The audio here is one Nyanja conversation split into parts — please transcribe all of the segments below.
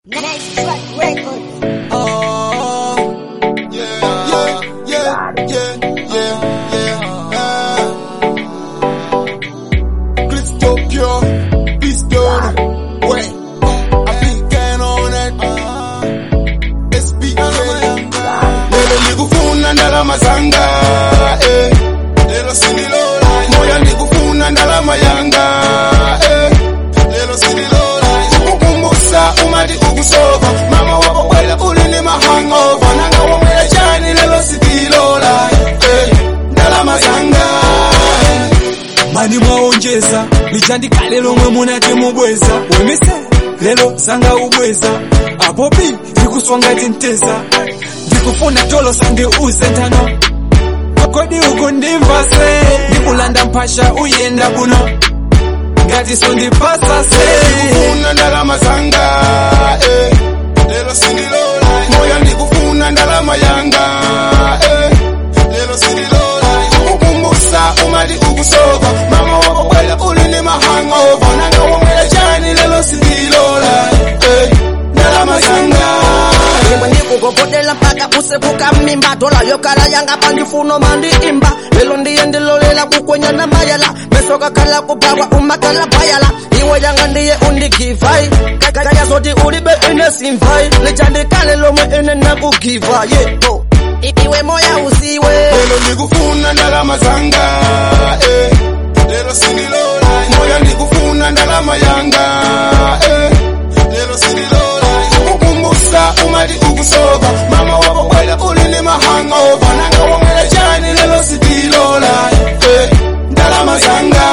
Next Track Records. Oh, yeah, yeah, yeah, yeah, yeah, yeah. Uh, Crystal pure, peace done. Wait, I been can on it. Uh, SBK. Lelo nikufuna ndalama zanga, eh. Lelo sinilola, moya nikufuna ndalama yanga, eh. Lelo sinilola, ukukumbusa umati ukusoba, mama wako kwela uli ni mahangova, nanga wamwela chani lelo sitilola, eh. Ndalama zanga, mani mwaonjeza lichandika lero mwe munati mubweza wemise lelo sanga ubweza apo pi ndikuswangati nteza ndikufuna tolo sandiuze ntano kodi uku ndimva se ndikulanda mphasha uyenda kuno ngati sondipasa se nikufuna ndalama zanga, eh. Lelo sinilola, moya nikufuna ndalama yanga, eh. Lelo sinilola, ukukumbusa umati ukusoba, mama wako kwela uli ni mahangova, nanga wamwela chani lelo sinilola, eh. Ndalama zanga, imwe ndikukopotela mpaka kusepuka mmimba tola yokala yanga pandifuno mandiimba lelo ndiye ndilolela kukwenyana mayala meso kakhala kupakwa umakala payala iwe yanga ndiye undikivai kakaya zoti ulibe ine simvai lichandikale lomwe ine nakugiva yeto iwe moya usiwe lelo nikufuna ndalama zanga, eh. Lelo sinilola, moya nikufuna ndalama yanga, eh. Lelo sinilola, ukukumbusa umati ukusoba, mama wako kwela uli ni mahangova, nanga wamwela chani lelo sitilola, eh. Ndalama zanga,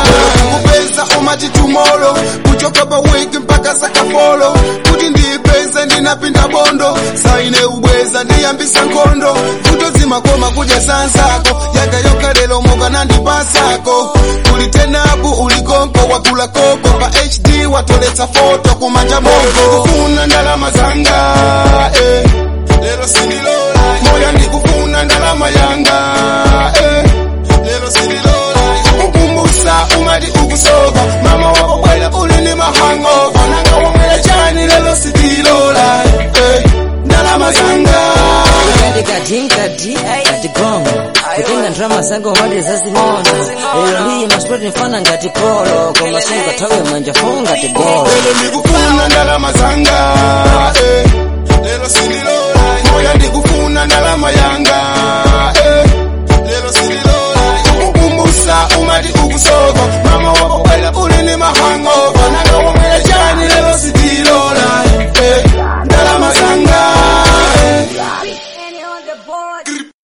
kupeza umati tomorrow, kuchoka pa wiki mpaka sakafolo, kuti ndipeze ndinapinda bondo, saine ubweza ndiyambisa nkhondo, kutozima koma kudya sansako, yakayoka lelo moka nandipasako, kuli tenabu ulikonko wakula koko, pa HD watoletsa foto kumanja mongo, kufuna ndalama zanga, eh. lelo sinilola, moya ndikufuna ndalama yanga, eh. lelo sinilola, ukukumbusa umati ukusoba, mama wako kwela uli ni mahangova, nanga wamwela chani lelo sitilola, eh. ndalama zanga, kadikadinkadi katigongo kutenga ndrama zangu mali zazing'ono lero ndiye masipoti mfana ngati kolo koma sungatawe manja fo ngati golo lelo ndikufuna ndalama zanga, eh. lelo sinilola, moya ndikufuna ndalama yanga, eh. lelo sinilola, ukukumbusa umati ukusoba, mama wako kwela uli ni mahangova, nanga wamwela chani lelo sitilola, eh. ndalama zanga, eh. Any on the board.